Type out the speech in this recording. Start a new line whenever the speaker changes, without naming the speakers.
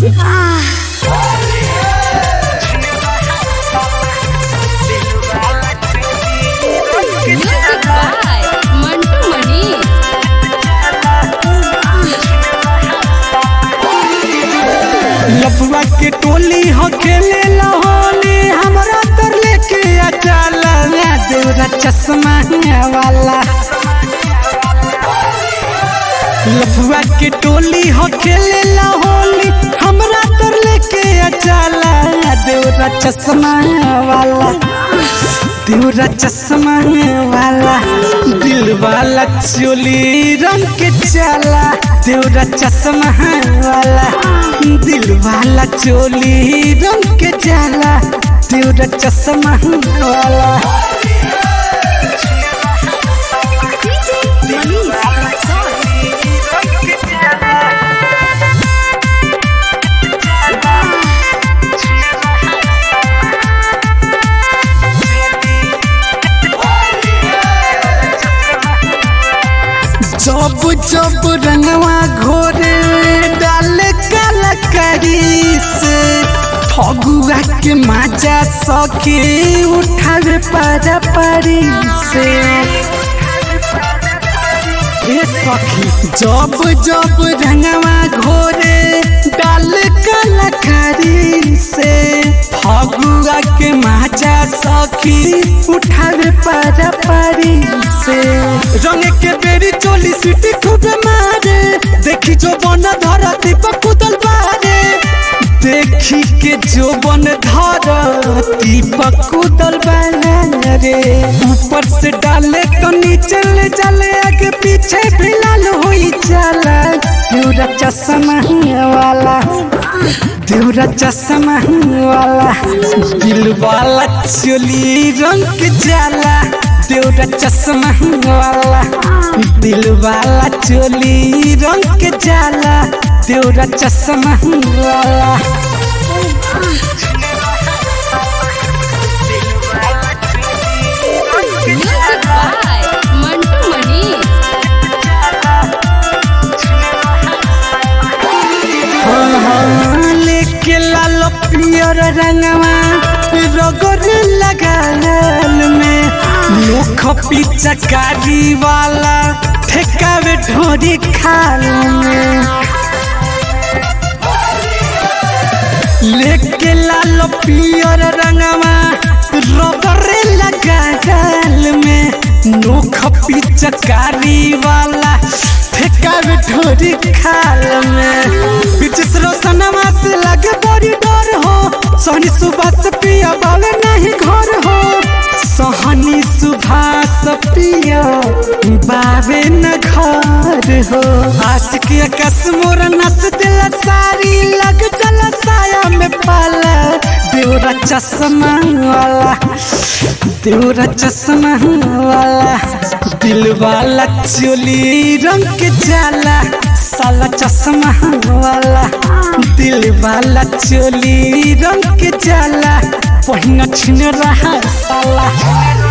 Music by Mantu Mani.
लफुआ के टोली हो खेले होली हमरा तर लेके आ चला देवरा चश्मा वाला लफुआ के टोली हो खेले होली हमरा तर लेके आ चला देवरा चश्मा वाला देवरा चश्मा वाला दिल वाला चोली रंग के चाला देवरा चश्मा वाला दिल वाला चोली रंग के चाला देवरा चश्मा वाला जब जब रंगवा घोरे डाल कलकरी से फगुआ के माजा सके उठावे पारा पारी से ए सखी जब जब रंगवा घोरे डाल कलकरी से फगुआ के माजा सखी उठावे पारा पारी से रंग के बेरी चोली सीटी खूब मारे देखी जो बन धरती पर कुदल बारे देखी के जो बन धरती पर कुदल बारे ऊपर से डाले तो नीचे ले जाले आगे पीछे भी लाल होई जाला देवरा चश्मा वाला देवरा चश्मा वाला दिल वाला चोली रंग के जाला देवरा चश्मा वाला दिल वाला चोली रंग के जाला देवरा चश्मा वाला
Music by Mantu Mani.
हाँ, लेके लाल पियर रंगवा रगड़ लगाल में मुख पिचकारी वाला ठेकावे ढोरी खाल में लेके लाल पियर रंगवा रगड़े लगाल में नोख पिचकारी वाला ठेकावे ढोरी खाल में बिचिस रोशनमा से लगे बड़ी डर हो सोनी सुबह से पिया बावे नहीं घर हो सोहनी सुभाष पिया बावे न घर हो आशिक कस मोर नस दिल सारी लग चल साया में पाला देवरा चश्मा वाला देवरा चश्मा वाला दिल वाला चोली रंग के जाला साला चश्मा वाला दिल वाला चोली रंग के जाला पहिना छिन रहा साला